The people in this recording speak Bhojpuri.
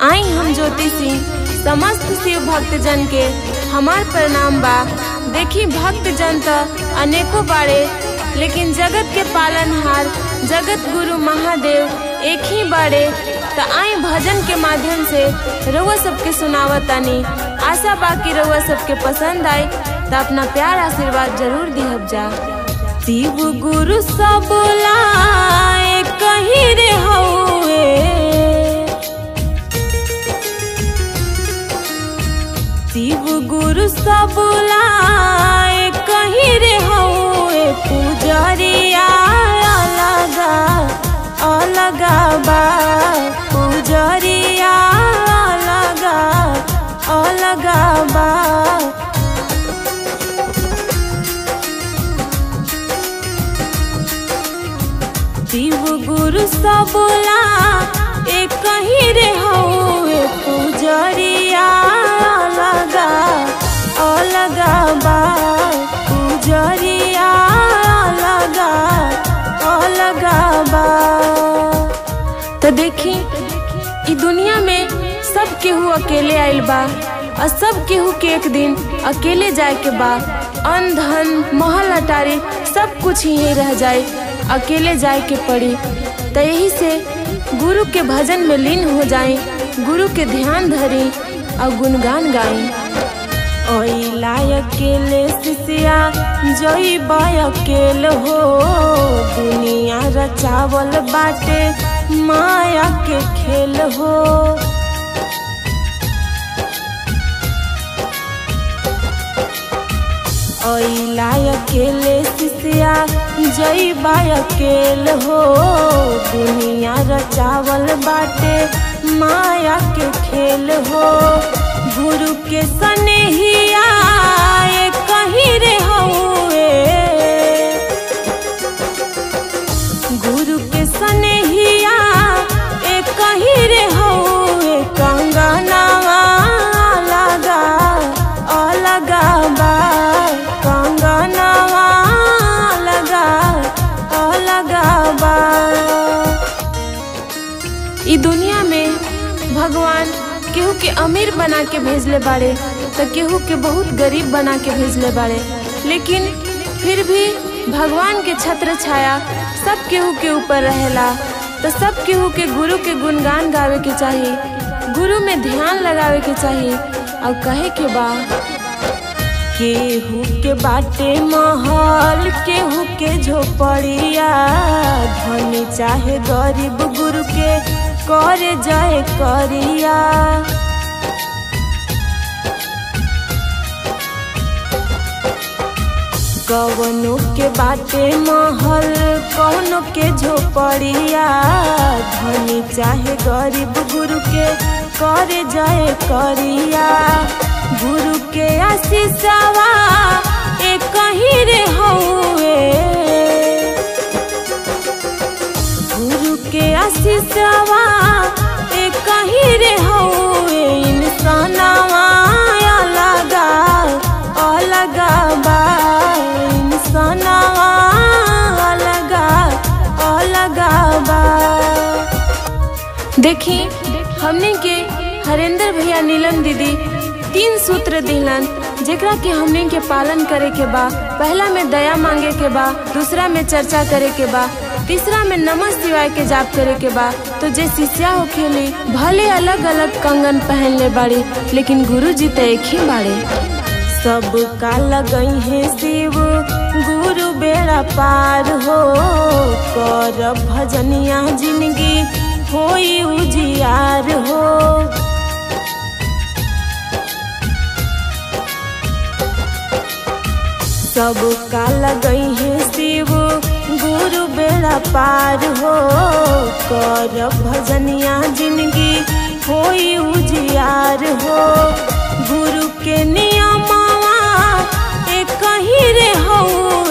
आई हम ज्योति सिंह समस्त शिव भक्त जन के हमार प्रणाम बा देखी भक्त जन त अनेको बाड़े लेकिन जगत के पालनहार जगत गुरु महादेव एक ही बाड़े त आई भजन के माध्यम से रउआ सबके सुनावतानी आशा बा कि रउआ सबके पसंद आए त अपना प्यार आशीर्वाद जरूर दिहब जा शिव गुरु सब लाए कहीं रे हउए शिव गुरु सब लाए कहीं रे हउए पुजरिया अलगा अलगा बा पुजरिया अलगा अलगा बा शिव गुरु सबला एक कहीं रे हउए पुजरिया अलगा अलगा बा पुजरिया अलगा अलगा बा तो देखी ई दुनिया में सब केहू अकेले आइल बा और सब केहू के एक दिन अकेले जाए के बा अन धन महल अटारी सब कुछ यहीं रह जाए अकेले जाए के पड़ी तो यही से गुरु के भजन में लीन हो जाए गुरु के ध्यान धरी और गुणगान गाई ओइला अकेले सिसिया जोई बाय अकेल हो दुनिया रचावल बाटे माया के खेल हो ओइला अकेले सिसिया जई बाय अकेल हो दुनिया रचावल बाटे माया के खेल हो गुरु के सनेहिया ये कहीं रे हउए गुरु के सनेहिया ए कहीं रे हउए कंगनवा अलगा अलगा बा कंगनवा अलगा अलगा बा ई दुनिया में भगवान केहू के अमीर बना के भेजले बाड़े तो केहू के बहुत गरीब बना के भेजले बाड़े लेकिन फिर भी भगवान के छत्र छाया सब केहू के ऊपर रहेला तो सब केहू के गुरु के गुणगान गावे के चाहिए गुरु में ध्यान लगावे के चाहिए और कहे के बा केहू के बाटे महल केहू के झोपड़िया धनी चाहे गरीब गुरु के करे जाए करिया कवनो के बाटे महल कवनो के झोपड़िया धनी चाहे गरीब गुरु के करे जाए करिया गुरु के आशीषवा ए कहीं रे हउए गुरु के आशीषवा ए कहीं रे हउए इंसानवा अलगा अलगा बा इंसानवा अलगा अलगा बा देखी हमने के हरेंद्र भैया नीलम दीदी तीन सूत्र दिलन जेकरा के हमने के पालन करे के बा पहला में दया मांगे के बा दूसरा में चर्चा करे के बा तीसरा में नमः शिवाय के जाप करे के बा तो जे शिष्या हो खेली भले अलग अलग कंगन पहन ले बाड़ी लेकिन गुरु जी तो एक ही बाड़े सब का लगई है शिव गुरु बेड़ा पार हो कर भजनिया जिंदगी होई उजियार हो सब का लगई है शिव गुरु बेड़ा पार हो कर भजनिया जिंदगी होई उजियार हो गुरु के नियमवा ए कहीं रे हऊ